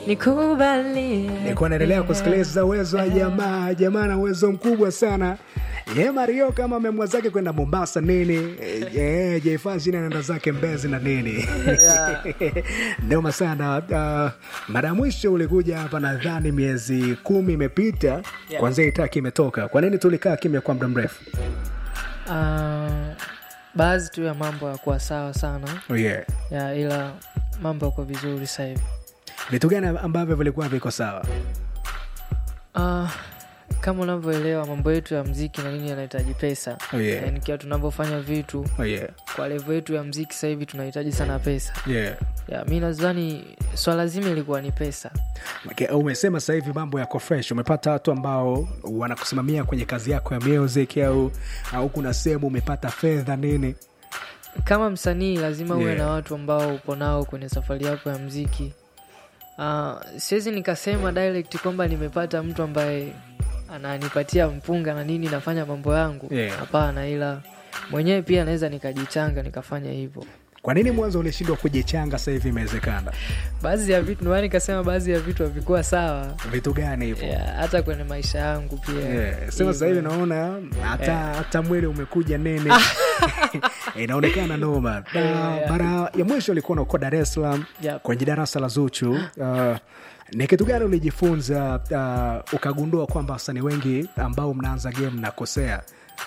nikubalie nilikuwa naendelea kusikiliza uwezo wa jamaa jamaa na uwezo mkubwa sana ye mario kama memwa zake kwenda mombasa nini e, jefashini anaenda zake mbezi na nini noma sana uh, mara ya mwisho ulikuja hapa nadhani miezi kumi imepita Yeah. kwanzia itaki imetoka kwa nini tulikaa kimya kwa muda mrefu Ah, baadhi tu ya mambo yakuwa sawa sana oh, yeah. ya ila mambo yako vizuri sasa hivi vitu gani ambavyo vilikuwa viko sawa Ah, kama unavyoelewa mambo yetu ya mziki na nini yanahitaji pesa Oh, yeah. yani kiwa tunavyofanya vitu oh, yeah. kwa levo yetu ya mziki sasa hivi tunahitaji sana pesa Yeah. ya mi nadhani swala zima ilikuwa ni pesa Okay, umesema sasa hivi mambo yako fresh umepata watu ambao wanakusimamia kwenye kazi yako ya music au au kuna sehemu umepata fedha nini kama msanii lazima uwe Yeah. na watu ambao upo nao kwenye safari yako ya mziki uh, siwezi nikasema direct kwamba nimepata mtu ambaye ananipatia mpunga na nini nafanya mambo yangu Yeah. hapana ila mwenyewe pia naweza nikajichanga nikafanya hivyo kwa nini mwanzo ulishindwa kujichanga sasa hivi imewezekana baadhi ya vitu ndio maana nikasema baadhi ya vitu havikuwa sawa vitu gani hivyo yeah, hata kwenye maisha yangu pia Yeah, sema sasa hivi naona hata hata mwili umekuja nene inaonekana noma Na Yeah. mara ya mwisho ulikuwa unakuwa dar es salaam Yep. kwenye darasa la zuchu uh, ni kitu gani ulijifunza uh, ukagundua kwamba wasanii wengi ambao mnaanza game mnakosea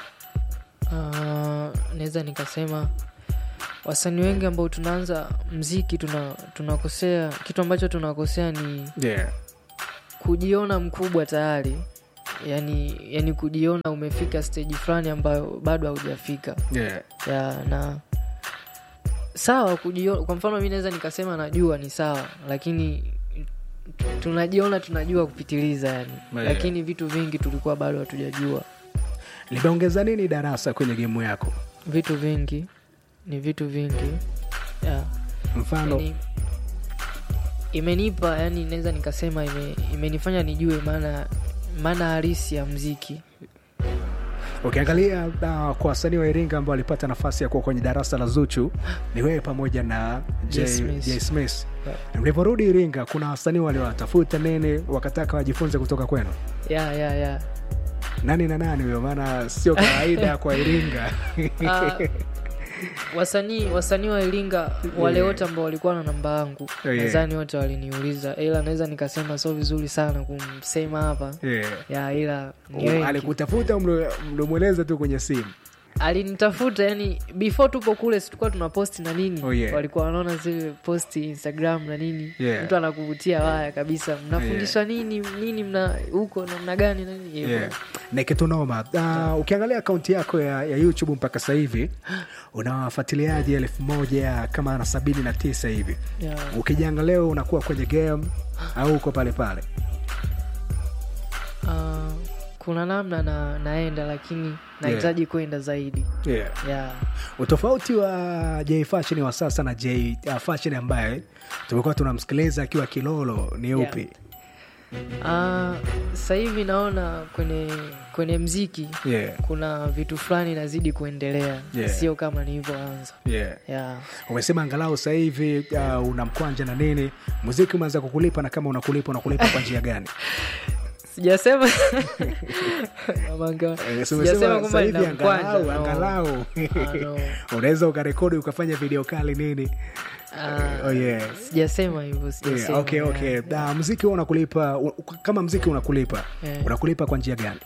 Ah, naweza nikasema wasanii wengi ambao tunaanza mziki tuna tunakosea kitu ambacho tunakosea ni yeah. kujiona mkubwa tayari yani yani kujiona umefika stage fulani ambayo bado haujafika Yeah. ya na sawa kujiona kwa mfano mi naweza nikasema najua ni sawa lakini tunajiona tunajua kupitiliza yani Yeah. lakini vitu vingi tulikuwa bado hatujajua limeongeza nini darasa kwenye gemu yako vitu vingi ni vitu vingi yeah. mfano yani, imenipa yani naweza nikasema ime, imenifanya nijue maana maana halisi ya mziki ukiangalia uh, kwa wasanii wa iringa ambao walipata nafasi ya kuwa kwenye darasa la zuchu ni wewe pamoja na Jay Jay Smith. Jay Smith. Yeah. mliporudi iringa kuna wasanii waliowatafuta nini wakataka wajifunze kutoka kwenu ya ya ya nani na nani huyo maana sio kawaida kwa iringa Ah, wasanii wasanii wa iringa wale Yeah. wote ambao walikuwa na namba yangu Oh, yeah. nadhani wote waliniuliza ila naweza nikasema sio vizuri sana kumsema hapa yeah. ya ila ni Um, wengi alikutafuta mlo- mlimweleza tu kwenye simu alinitafuta yani before tupo kule situkuwa tuna posti na nini Oh, yeah. walikuwa wanaona zile posti instagram na nini Yeah. mtu anakuvutia waya kabisa mnafundishwa nini nini mna huko namna gani na nini hivyo. yeah. ni kitu noma uh, ukiangalia akaunti yako ya, ya youtube mpaka sasa hivi una wafuatiliaji elfu moja kama na sabini na tisa hivi Yeah. ukijanga leo unakuwa kwenye game au uko pale pale Ah, kuna namna na, naenda lakini nahitaji kwenda zaidi yeah. yeah. utofauti wa j fashion wa sasa na j uh, fashion ambaye tumekuwa tunamsikiliza akiwa kilolo ni Yeah. upi Ah, sasa hivi naona kwenye kwenye mziki yeah. kuna vitu fulani nazidi kuendelea Yeah. sio kama nilivyoanza yeah. yeah. umesema angalau sasa hivi uh, una mkwanja na nini muziki umeanza kukulipa na kama unakulipa unakulipa kwa njia gani sijasema Mamanga, Eh, si sijasema umesema kwamba sasa hivi nina mkwanja, angalau no. angalau Ah, no. unaweza ukarekodi ukafanya video kali nini Ah, oh, yeah. sijasema hivyo Yeah, sijasema okay, okay. Da, mziki huwa unakulipa u- kama mziki unakulipa Yeah. unakulipa kwa njia gani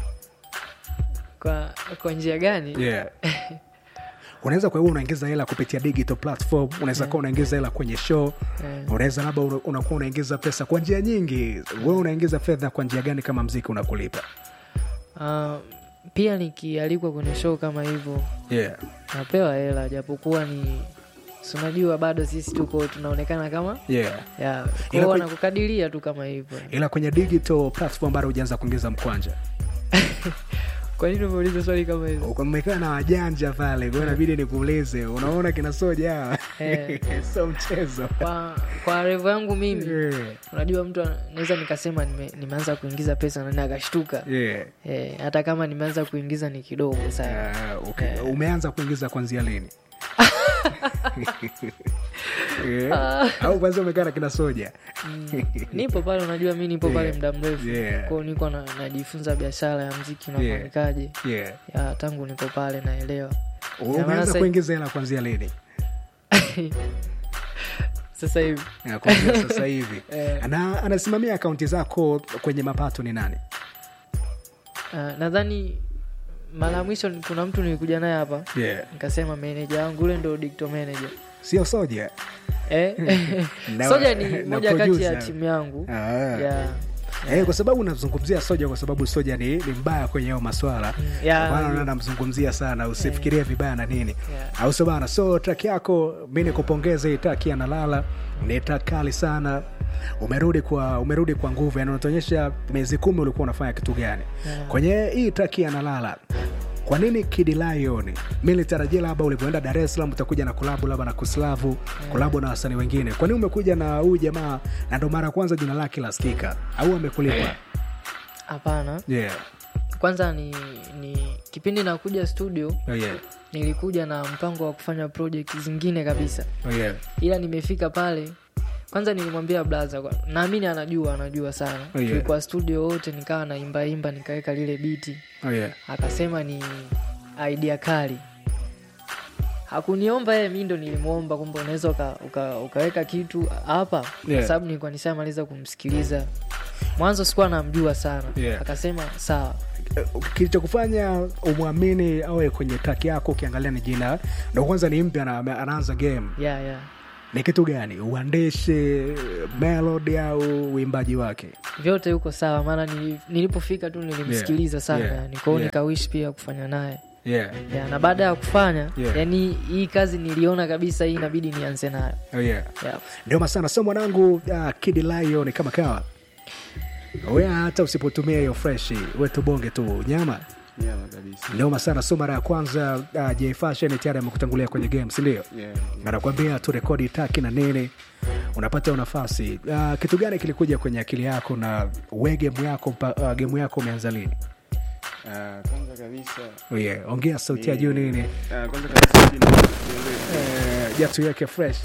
kwa kwa njia gani yeah. unaweza kwa hiyo unaingiza hela kupitia digital platform unaweza kuwa unaingiza hela kwenye show Yeah. unaweza labda una- unakuwa unaingiza pesa kwa njia nyingi wewe unaingiza fedha kwa njia gani kama mziki unakulipa Ah, pia nikialikwa kwenye show kama hivyo yeah. napewa hela japokuwa ni si unajua bado sisi tuko tunaonekana kama Yeah. ya Ila kwao kwe- wanakukadiria tu kama hivyo ila kwenye digital platform bado hujaanza kuingiza mkwanja kwa nini umeuliza swali kama hivyo Uko mmekaa na wajanja pale kwa hiyo inabidi nikuulize unaona kina soja hawa? Eh. sio mchezo kwa kwa revo yangu mimi yeah. unajua mtu ana- naweza nikasema nime, nimeanza kuingiza pesa nani akashtuka Yeah. eh, hata kama nimeanza kuingiza ni kidogo sana Ah, okay. umeanza kuingiza kwanzia lini Yeah. au kwanza umekaa na kina soja nipo pale unajua mi nipo pale Yeah. muda mrefu Yeah. kwao niko na, najifunza biashara ya mziki unafanyikaje yeah. ya tangu nipo pale naelewa Na maana umeanza sasa- kuingiza hela kwanzia lini sasa hivi Ya, kuanzia sasa hivi Eh. na anasimamia akaunti zako kwenye mapato ni nani uh, nadhani mara ya mwisho ni- kuna mtu nilikuja naye hapa yeah. nikasema meneja wangu ule ndo dicto manager sio soja eh? Na- soja ni na moja kati ya producer. timu yangu Ah. ya Eh, kwa sababu unamzungumzia soja kwa sababu soja ni, ni mbaya kwenye hayo maswala ya- Kwa maana namzungumzia sana usifikirie vibaya na nini Yeah. au sio bana so track yako mi nikupongeze hii track ya nalala ni track kali sana umerudi kwa umerudi kwa nguvu yani unatuonyesha miezi kumi ulikuwa unafanya kitu gani Yeah. kwenye hii track ya nalala kwa nini Kid Lion? Mi nitarajia labda ulivyoenda Dar es Salaam utakuja na kolabu labda na Kuslavu, kolabu na wasanii wengine. Kwa nini umekuja na huyu jamaa na ndo mara ya kwanza jina lake lasikika au amekulipa? hapana Yeah. kwanza ni, ni kipindi nakuja studio Oh yeah. nilikuja na mpango wa kufanya project zingine kabisa Oh yeah. ila nimefika pale kwanza nilimwambia blaza kwa- naamini anajua anajua sana Oh, yeah. tulikuwa studio wote nikawa naimbaimba nikaweka lile biti Oh yeah. akasema ni idea kali hakuniomba yeye mi ndo nilimwomba kwamba unaweza uka, uka, ukaweka kitu hapa Yeah. kwa sababu nilikuwa nishamaliza kumsikiliza mwanzo sikuwa namjua sana Yeah. akasema sawa kilichokufanya umwamini awe kwenye track yako ukiangalia ni jina ndo kwanza ni mpya na ame- anaanza game yeah, yeah. ni kitu gani uandishi melody au uimbaji wake vyote huko sawa maana nili- nilipofika tu nilimsikiliza Yeah. sana Yeah. yani kwao Yeah. nikawishi pia kufanya naye yeah. yeah, na baada ya kufanya Yeah. yani hii kazi niliona kabisa hii inabidi nianze nayo Oh yeah. yeah. ndio masana so mwanangu uh, Kid Lion kama kawa we hata usipotumia hiyo fresh we tubonge tu nyama nyama kabisa ndio masana so mara ya kwanza uh, J Fashion tayari amekutangulia kwenye game si ndio yeah, yeah. anakwambia tu rekodi taki na nini unapata hiyo nafasi uh, kitu gani kilikuja kwenye akili yako na we gemu yako mpa- uh, gemu yako umeanza lini Ah, kwanza kabisa oh yeah. ongea sauti ya juu nini ah, kwanza kabisa sijui ni- Eh, jatu yake fresh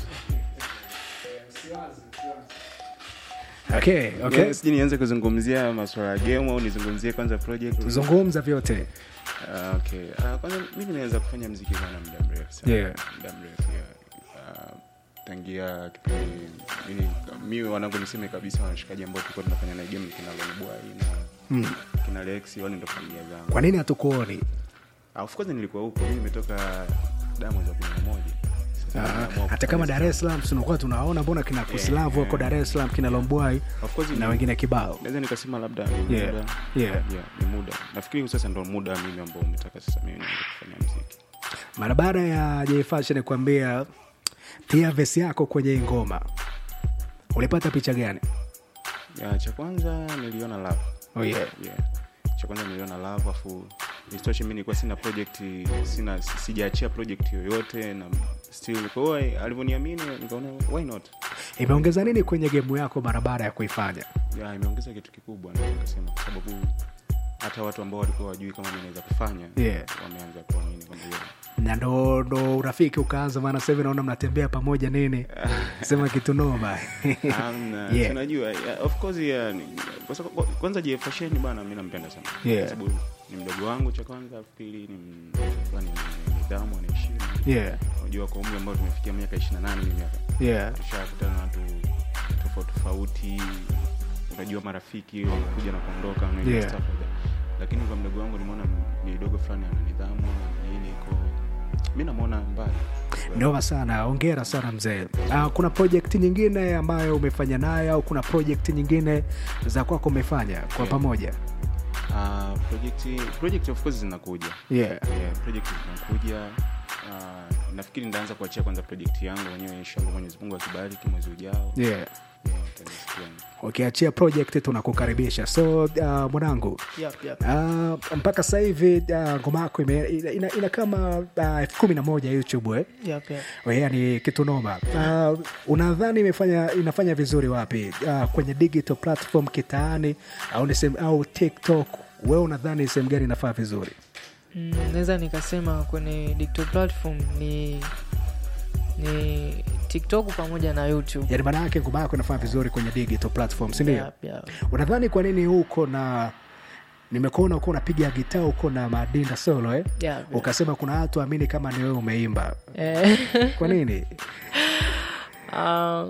okay, okay. Yeah, sijui nianze kuzungumzia maswala ya game au nizungumzie kwanza project zungumza vyote Ah, okay. Ah, kwanza mimi naweza kufanya mziki sana muda mrefu sana Yeah. muda mrefu yeah. Ah, tangia kipindi mimi mi wanangu niseme kabisa wanashikaji ambao tulikuwa tunafanya na game ni kina Lonibwai na mm. kina Lexi wale ndo familia zangu kwa nini hatukuoni Ah, of course nilikuwa huko mimi nimetoka damu za kumi na moja Sasa Ah, nimeamua hata kama kufanya dar es salaam tunakuwa tunaona mbona kina kuslavu wako dar es salaam kina lombwai Of course na ni- wengine kibao naweza nikasema labda ni Yeah. muda Yeah. yeah, ni muda nafikiri sasa ndo muda mimi ambao umetaka sasa mimi nianze kufanya mziki mara baada ya jfashion kuambia tia vesi yako kwenye hii ngoma ulipata picha gani ya, cha kwanza niliona love oh, yeah. yeah. cha kwanza niliona love afu isitoshe mi nilikuwa sina project sina si- sijaachia project yoyote na still kwa hiyo alivyoniamini nikaona why not imeongeza nini kwenye gemu yako mara baada ya kuifanya ya imeongeza kitu kikubwa na nikasema kwa sababu hata watu ambao walikuwa wajui kama mi naweza kufanya Yeah. wameanza kuamini kwamba yeah. na ndo ndo urafiki ukaanza maana sasa hivi naona mnatembea pamoja nini sema kitu noma Hamna. Yeah. tunajua yeah, of course yeah, ni- kwa sababu- kwa- kwanza jefasheni bana mi nampenda sana Yeah. kwa sababu ni mdogo wangu cha kwanza pili ni m- fulani ni nidhamu anaheshimu yeah. unajua kwa umri ambao tumefikia miaka ishiri na nane ni miaka yeah. tushakutana na watu tofauti tofauti unajua marafiki wanakuja na kuondoka na Yeah. stuff like that. lakini kwa mdogo wangu nimeona ni dogo fulani ana nidhamu nini ko mi namwona mbali noma sana ongera sana mzee uh, kuna project nyingine ambayo umefanya nayo au kuna project nyingine za kwako umefanya kwa Yeah. pamoja uh, project, project of course zinakuja yeah. yeah, project zinakuja uh, nafikiri nitaanza kuachia kwanza project yangu wenyewe inshallah mwenyezi mungu akibariki mwezi ujao yeah. yeah, utanisikia. ukiachia project tunakukaribisha so uh, mwanangu Yep, yep. uh, mpaka sasa hivi uh, ngoma yako ime- ina, ina, ina kama uh, elfu kumi na moja youtube eh? Yep, yep. yani kitu noma uh, unadhani imefanya inafanya vizuri wapi uh, kwenye digital platform kitaani au, ni sehemu- au tiktok wewe unadhani sehemu gani inafaa vizuri Mm, naweza nikasema kwenye digital platform ni ni tiktok pamoja na youtube yani maana yake ngoma yako inafanya vizuri kwenye digital platform sindio Yep, yep. unadhani kwa nini huko na nimekuona uko unapiga gitaa huko na madinda solo eh? Yep, yep. ukasema kuna watu amini kama ni wewe umeimba Eh, kwa nini ah,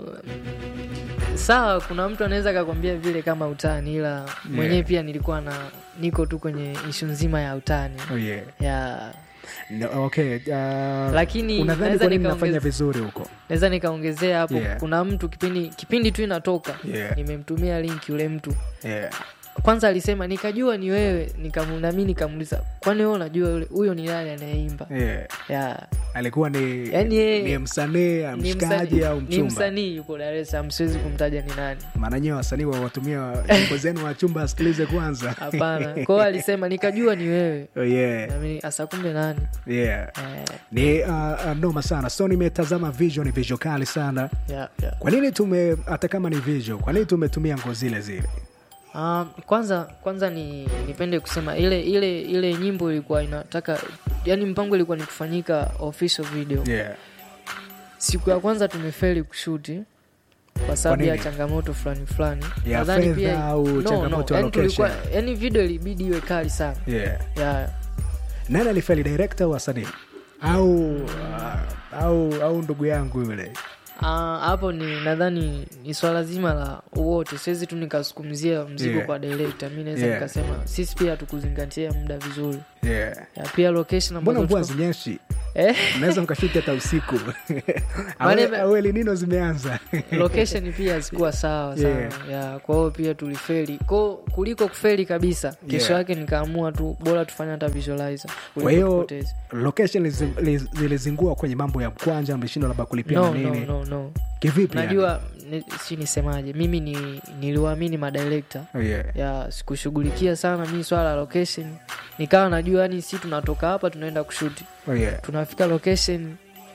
sawa kuna mtu anaweza akakwambia vile kama utani ila mwenyewe pia nilikuwa na niko tu kwenye ishu nzima ya utani oh, yeah. ya no, okay uh, Lakini unadhani naweza kwa nini nikaongeza- nafanya vizuri huko naweza nikaongezea hapo Yeah. kuna mtu kipindi kipindi tu inatoka Yeah. nimemtumia link yule mtu yeah. kwanza alisema nikajua ni wewe nikamu- nami nikamuuliza kwani wewe unajua yule huyo ni nani anayeimba Yeah. ya alikuwa ni, Yaani yeye- ni msanii ni mshikaji msanii- au ni mchumba msanii yuko dar es salaam siwezi kumtaja ni nani maana nyewe wasanii wawatumia nyimbo zenu wa chumba asikilize kwanza hapana kwao alisema nikajua ni wewe oh, yeah. nami asa kumbe nani Yeah. eh, ni uh, uh, noma sana so nimetazama visual ni visual kali sana ya, ya. kwa nini tume hata kama ni visual kwa nini tumetumia ngo zile zile Um, kwanza kwanza ni nipende kusema ile ile ile nyimbo ilikuwa inataka yani mpango ilikuwa ni kufanyika official video yeah. siku ya kwanza tumefeli kushuti kwa sababu ya nini? changamoto fulani fulani Ya Nadhani fedha pia- au changamoto ya yani tulikuwa location? yani video ilibidi iwe kali sana Yeah. ya nani alifeli director au wasanii au uh, au au ndugu yangu yule Ah, hapo ni nadhani ni swala zima la wote siwezi tu nikasukumzia mzigo Yeah. kwa director mi naweza Yeah. nikasema sisi pia tukuzingatia muda vizuri yeah. ya, pia location mbona ambazo mvua tuko- zinyeshi eh? mnaweza mkashuti hata usiku Maana- Awe- au elinino zimeanza location pia hazikuwa sawa sana Yeah. yeah. kwa hiyo pia tulifeli ko kuliko kufeli kabisa kesho Yeah. yake nikaamua tu bora tufanye hata visualizer kwa kuliko hiyo tupoteze. location lizi- liz- zilizingua kwenye mambo ya mkwanja mlishindwa labda kulipia no, na no, nini no, no. kivipi yani? najua ni, si nisemaje mimi ni niliwaamini madirekta Oh, yeah. ya sikushughulikia sana mi swala la location nikawa najua yani si tunatoka hapa tunaenda kushuti Oh, yeah. tunafika location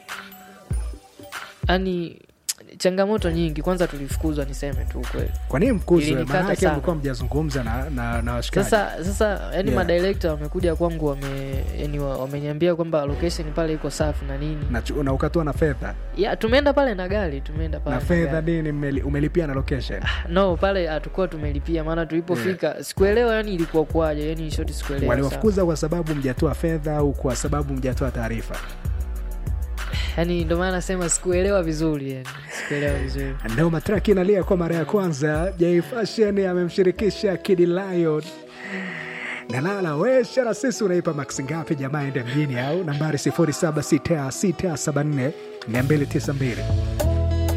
yani changamoto nyingi kwanza tulifukuzwa niseme tu ukweli kwa nini mkuzwe Ilinikata maanake sana. mlikuwa mjazungumza na, na, na washikaji sasa sasa yani Yeah. madirekta wamekuja kwangu wame yani wa- wameniambia kwamba location pale iko safi na nini na, chu- na ukatua na fedha ya tumeenda pale na gari tumeenda pale na na fedha gari. nini mmeli- umelipia na location no pale hatukuwa tumelipia maana tulipofika sikuelewa yani ilikuwa kwaje yani shoti sikuelewa sana. waliwafukuza kwa sababu mjatoa fedha au kwa sababu mjatoa taarifa yani ndio maana nasema sikuelewa vizuri yani sikuelewa vizuri ndio matraki inalia kwa mara ya kwanza Jay Fashion amemshirikisha Kid Lion nalala wesha na sisi unaipa max ngapi jamaa ende mjini au nambari 076674 292